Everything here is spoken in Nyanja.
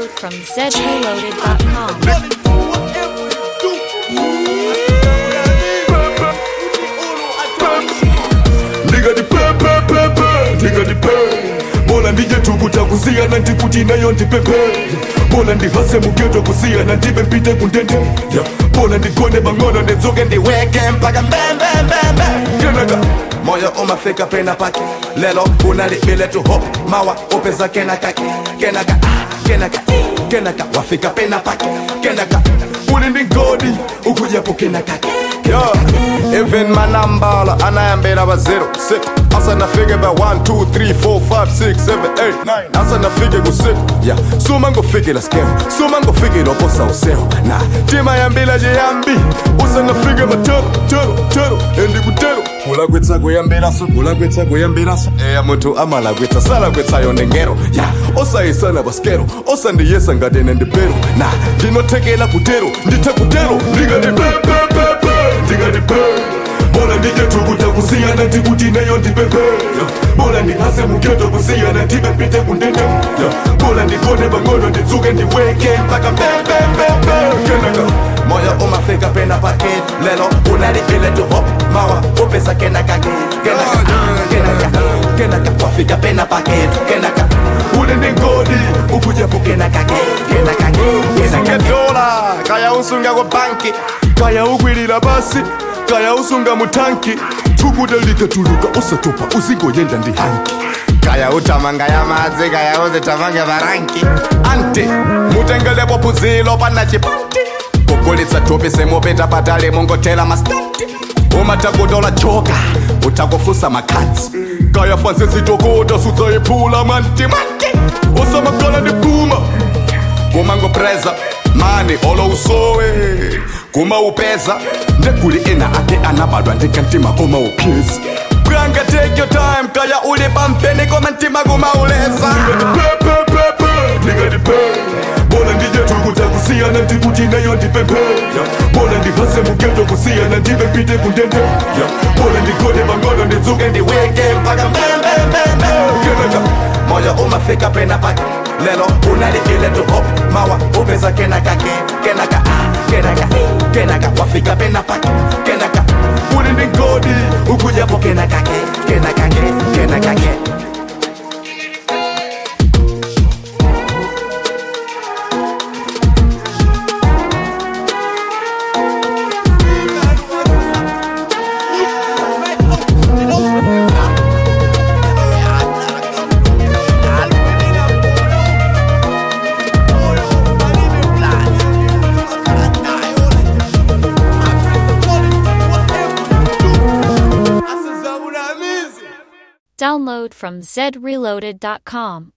Download from zreloaded.com. ndikati pepepepe ndikati pe bola ndije tukuta kusiyana ndikuti nayo ndipepe bola ndihase mugeto kusiyana ndibe mpite kundende Ya, bola ndigone bang'ono ndidzuke ndiweke mpaka mbembembembe kenaka moyo umafika pena pake lelo unalibile tu hop mawa upeza kenaka kenaka ah, kenaka kenaka wafika pena pake kenaka uli ndi ngodi ukujapo kenaka Yo, even manambala anayambira ba 0 6 asa nafike ba 1 2 3 4 5 6 7 8 9 asa nafike ku 6 yeah suma ngofikela skeo suma ngofikela oposa useo na tima yambila je yambi usa nafike matero tero tero endi kutero kula kwetsa kuyambira so kula kwetsa kuyambira so eya muntu amala kwetsa sala kwetsa yo ndengero ya osayisana baskero osandiyesa ngati nendipero na ndinothekela kutero ndithe kutero ndikati pepepepe ndikati pe bola ndije tukuta kusiyana ndikuti nayo ndipepe Ya, bola ndihase mugeto kusiyana ndibe mpite kundende Ya, bola ndigone bang'ono ndidzuke ndiweke mpaka mbembembembe kenaka moyo umafika pena pake lelo unalibile tu hop mawa upesa kenaka kenaka kenaka kenaka wafika pena pake kenaka uli ndi ngodi ukujapo kenaka kenaka kenaka dola kaya usunga kwa banki kaya ukwilira basi kaya usunga mutanki tukuta likatuluka usatopa uzingoyenda ndi hanki kaya utamanga ya madzi kaya uzitamanga varanki anti mutengelepo puzilo pana chipanti kugulitsa thupi semupita patali mungotela mastanti umatakutola joka utakufusa makhadzi kaya fanse sitokota sudzayiphula mwantimanti usamakala ndi phuma kumangopreza mani olo usowe kumaupeza ndekuli ena ake anabadwa ndikantima kumaupyeza bwanga take your time kaya uli pampeni koma ntima kumauleza pepepepe ndikati pe bola ndije tukuta kusiyana ndikuti nayo ndipepe Ya, bola ndihase mugeto kusiyana ndibe mpite kundende Ya, bola ndigone bang'ono ndidzuke ndiweke mpaka mbembembembe kenaka moyo umafika pena pake lelo unalibile tu hop mawa upeza kenaka kenaka ah, kenaka kenaka wafika pena pake kenaka uli ndi ngodi ukujapo kenaka kenaka kenaka Download from zreloaded.com.